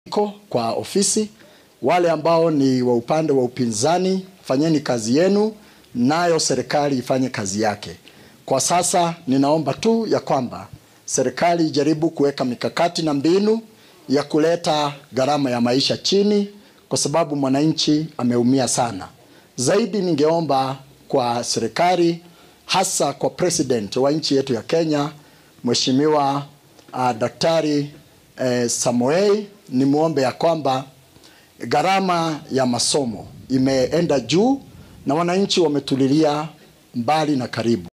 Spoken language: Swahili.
iko kwa ofisi. Wale ambao ni wa upande wa upinzani, fanyeni kazi yenu, nayo serikali ifanye kazi yake. Kwa sasa ninaomba tu ya kwamba serikali ijaribu kuweka mikakati na mbinu ya kuleta gharama ya maisha chini, kwa sababu mwananchi ameumia sana. Zaidi ningeomba kwa serikali, hasa kwa president wa nchi yetu ya Kenya, Mheshimiwa uh, Daktari eh, Samoei, nimwombe ya kwamba gharama ya masomo imeenda juu na wananchi wametulilia mbali na karibu.